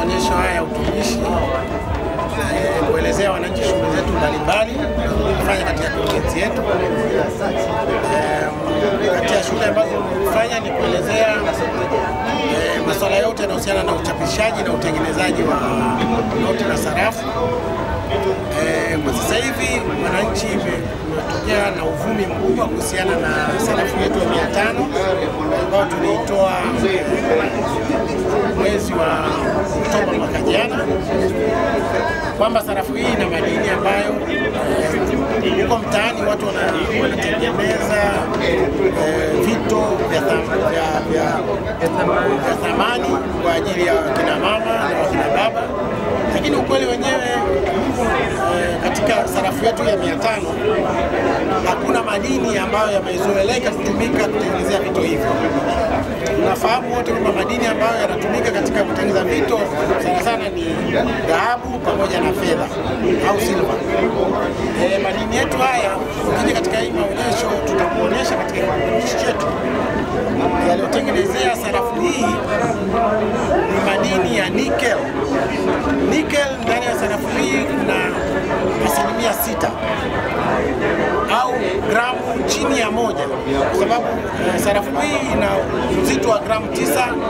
maonyesho haya ya utumishi eh, kuelezea wananchi shughuli zetu mbalimbali tunazofanya katika kurugenzi yetu. Eh, Kati ya shughuli ambazo tunafanya ni kuelezea eh, masuala yote yanayohusiana na uchapishaji na utengenezaji wa noti na sarafu. Eh, Kwa sasa hivi wananchi imetokea na uvumi mkubwa kuhusiana na sarafu yetu ya mia tano ambayo tuliitoa eh, mwezi wa Oktoba mwaka jana kwamba sarafu hii ina madini ambayo eh, huko mtaani watu wana- wanatengeneza eh, vito vya tham- vya- vya- vya thamani kwa ajili ya kina mama na wakina baba, lakini ukweli wenyewe eh, katika sarafu yetu ya mia tano hakuna madini ambayo yamezoeleka kutumika kutengenezea vito hivyo. Tunafahamu wote kwamba madini ambayo yanatumika katika kutengeneza vito sana sana ni dhahabu pamoja na fedha au silva. E, madini yetu haya ukija katika hii maonyesho tutakuonyesha katika kifurushi chetu yaliyotengenezea sarafu hii ni madini ya nickel. Nickel ndani ya sarafu hii kuna asilimia sita au gramu chini ya moja, kwa sababu eh, sarafu hii ina uzito wa gramu 9.5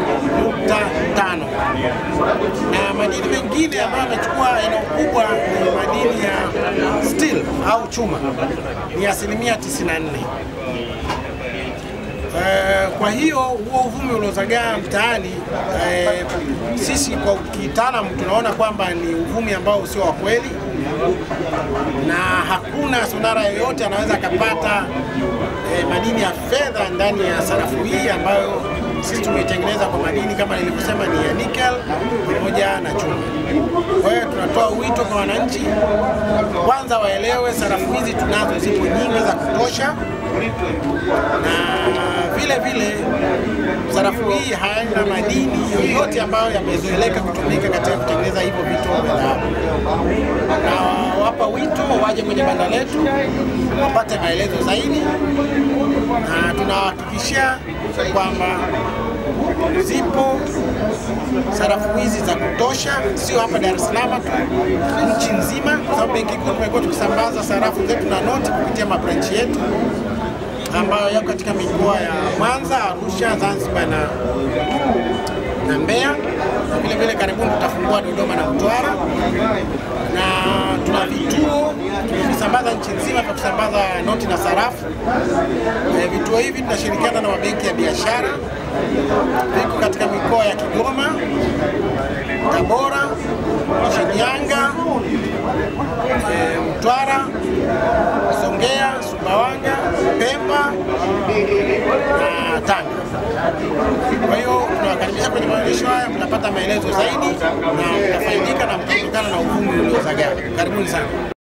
na madini mengine ambayo yamechukua eneo kubwa ni madini ya steel au chuma, ni asilimia 94. Eh, kwa hiyo huo uvumi uliozagaa mtaani eh, sisi kwa kitaalamu tunaona kwamba ni uvumi ambao usio wa kweli na hakuna sonara yoyote anaweza akapata eh, madini ya fedha ndani ya sarafu hii ambayo sisi tumeitengeneza kwa madini kama nilivyosema ni ya nickel pamoja na chuma. Kwa hiyo tunatoa wito kwa wananchi, kwanza waelewe sarafu hizi tunazo, zipo nyingi za kutosha, na vile vile sarafu hii haina madini yoyote ambayo yamezoeleka kutumika katika kutengeneza hivyo vitu vya dhahabu. Na wapa wito waje kwenye banda letu wapate maelezo zaidi, na tunawahakikishia kwamba zipo sarafu hizi za kutosha, sio hapa Dar es Salaam tu, nchi nzima, kwa sababu Benki Kuu tumekuwa tukisambaza sarafu zetu na noti kupitia mabranchi yetu ambayo yako katika mikoa ya Mwanza, Arusha, Zanzibar na, na Mbeya na vile vile karibuni tutafungua Dodoma na Mtwara, na tuna vituo tumevisambaza nchi nzima vya kusambaza noti na sarafu. E, vituo hivi tunashirikiana na mabenki ya biashara, viko katika mikoa ya Kigoma, Tabora, Shinyanga, e, Mtwara, Songea, Sumbawanga, Pemba na Tanga. Kwa hiyo tunawakaribisha kwenye maonyesho haya, mtapata maelezo zaidi na mtafaidika na mtaondokana na uvumi uliozagaa. Karibuni sana.